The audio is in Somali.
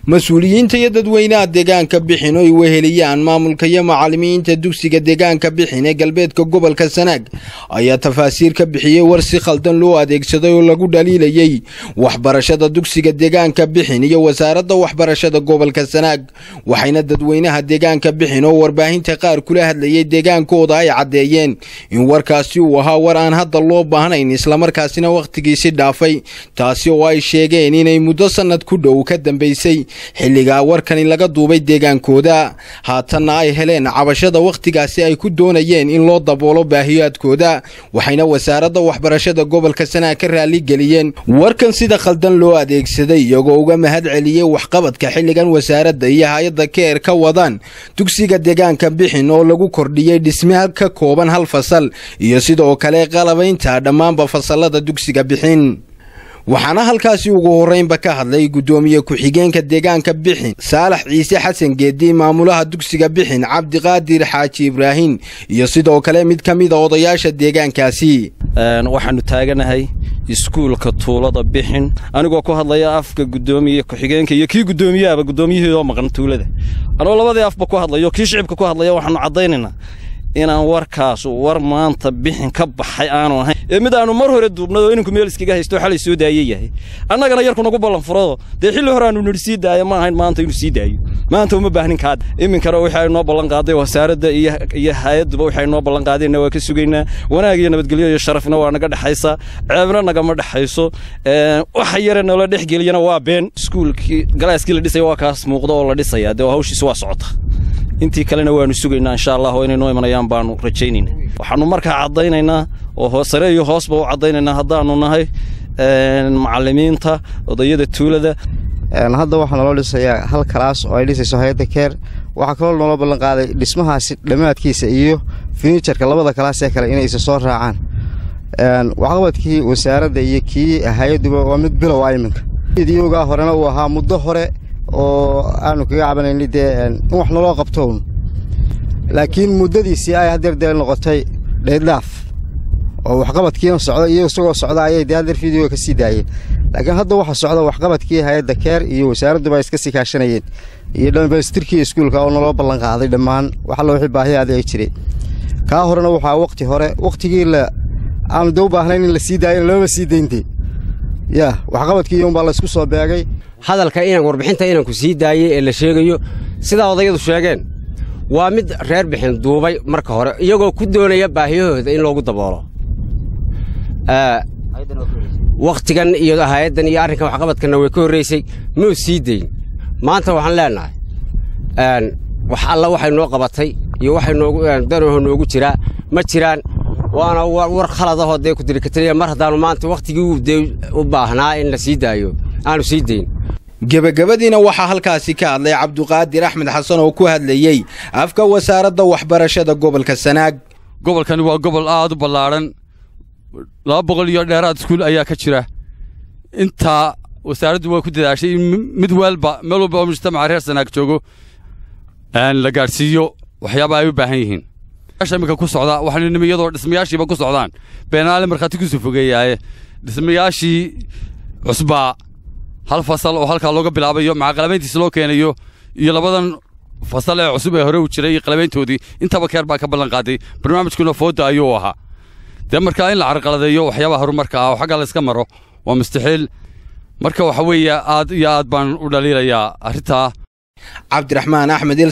mas-uuliyiinta iyo dadweynaha deegaanka bixin oo ay weheliyaan maamulka iyo macalimiinta dugsiga deegaanka bixin ee galbeedka gobolka sanaag ayaa tafaasiir ka bixiyey war si khaldan loo adeegsaday oo lagu dhaliilayey waxbarashada dugsiga deegaanka bixin iyo wasaaradda waxbarashada gobolka sanaag waxayna dadweynaha deegaanka bixin oo warbaahinta qaar kula hadlayay deegaankooda ay caddeeyeen in warkaasi uu ahaa war aan hadda loo baahnayn islamarkaasina wakhtigiisi dhaafay taasi oo ay sheegeen inay muddo sannad ku dhow ka dambaysay xilligaa warkani laga duubay deegaankooda haatanna ay heleen cabashada wakhtigaasi ay ku doonayeen in loo daboolo baahiyaadkooda waxayna wasaaradda waxbarashada gobolka sanaag ka raaligeliyeen warkan sida khaldan loo adeegsaday iyagoo uga mahad celiyey waxqabadka xilligan wasaaradda iyo hay-adda keer ka wadaan dugsiga deegaanka bixin oo lagu kordhiyey dhisme ka kooban hal fasal iyo sidoo kale qalabaynta dhammaanba fasalada dugsiga bixin waxaana halkaasi ugu horreynba ka hadlay guddoomiye ku-xigeenka deegaanka bixin saalax ciise xasan geedi maamulaha dugsiga bixin cabdiqaadir xaaji ibraahin iyo sidoo kale mid ka mida odayaasha deegaankaasi waxaannu taaganahay iskuulka tuulada bixin anigoo ku hadlaya afka guddoomiye ku-xigeenka iyo kii guddoomiyaaba guddoomiyaheedoo maqan tuulada anoo labadii afba ku hadlayo kii shicibka ku hadlaya waxaannu caddaynaynaa inaan warkaasu war maanta bixin ka baxay aanu ahayn ee mid aanu mar hore duubnado inanku meel iskaga haysto xalay soo daaye yahay annagana yarku nagu ballan furado dee xilli hore aanu nidhi sii daaya ma ahayn maanta inuu sii daayo maanta uma baahnin kaad iminkana wixii ay noo ballan qaaday wasaaradda iyo hay-adduba waxay noo ballan qaadeenna waa ka sugaynaa wanaag iyo nabadgelyo iyo sharafna waa naga dhexaysa ceebna nagama dhexayso waxa yare noola dhexgeliyana waa been iskuulkii galaaskii la dhisaya waa kaas muuqda oo la dhisaya dee hawshiis waa socota intii kalena waanu sugaynaa insha allah oo inay noo imanayaan baanu rajaynayna waxaannu markaa caddaynaynaa oo sare iyo hoosba u caddaynaynaa haddaannu nahay macallimiinta odayada tuulada hadda waxaa naloo dhisayaa hal kalaas oo ay dhisayso hay-adda keer waxaa kaloo naloo ballan qaaday dhismahaasi dhammaadkiisa iyo finijarka labada kalaas ee kale inay isa soo raacaan waxqabadkii wasaaradda iyo kii hay-adduba waa mid bilow a iminka idiyoogaa horena uu ahaa muddo hore oo aanu kaga cabanayni dee in wax naloo qabtown laakiin muddadiisii ay hadeer dee noqotay dheydlaaf oo waxqabadkiina socda iyo isagoo socda ayay dee hadeer fideoga ka sii daayeen laakiin hadda waxaa socda waxqabadkii hay-adda keer iyo wasaaradduba ay iska sii kaashanayeen iyo dhamaystirkii iskuulka oo naloo ballan qaaday dhammaan waxalla wixii baahiyaadii ay jireen kaa horena waxaa wakhti hore wakhtigii la aanu dee u baahnayn in la sii daayana lamaba sii dayntee yaa waxqabadkii iyuunbaa laysku soo beegay hadalka inaan warbixinta inanku sii daayey ee la sheegayo sidaa odayadu sheegeen waa mid reer bixin duubay marka hore iyagoo ku doonaya baahiyahooda in loogu daboolo wakhtigan iyo hay-addan iyo arrinkan waxqabadkanna way ka horraysay muu sii dayn maanta waxaan leennahay wax alla waxay noo qabatay iyo waxay noogu danaho noogu jiraa ma jiraan waana war khaladahoo dee ku dirikataliya mar haddaannu maanta wakhtigii dee u baahnaa in la sii daayo aanu sii dayn gebagabadiina waxaa halkaasi ka hadlay cabduqaadir axmed xasan oo ku hadlayey afka wasaaradda waxbarashada gobolka sanaag gobolkani waa gobol aad u ballaadhan laba boqol iyo dheeraad iskuul ayaa ka jira intaa wasaaraddu waa ku dadaashay in mid waalba meel walba oo mujtamaca reer sanaag joogo la gaadhsiiyo waxyaaba ay u baahan yihiin imika ku socda waxaanu nimi iyadoo dhismayaashiiba ku socdaan beenaale markhaati kusoo fogeeyaaye dhismayaashii cusbaa hal fasal oo halkaa looga bilaabayo maca qalabayntiisa loo keenayo iyo labadan fasal ee cusub ee hore u jiray iyo qalabayntoodii intaba keer baa ka ballan qaaday barnaamijkuna fooda ayuu ahaa dee markaa in la carqaladeeyo waxyaabaha horumarka ah oo xagga layska maro waa mustaxiil marka waxa weeye aad iyo aad baan u dhaliilayaa arrintaa cabdiraxmaan axmed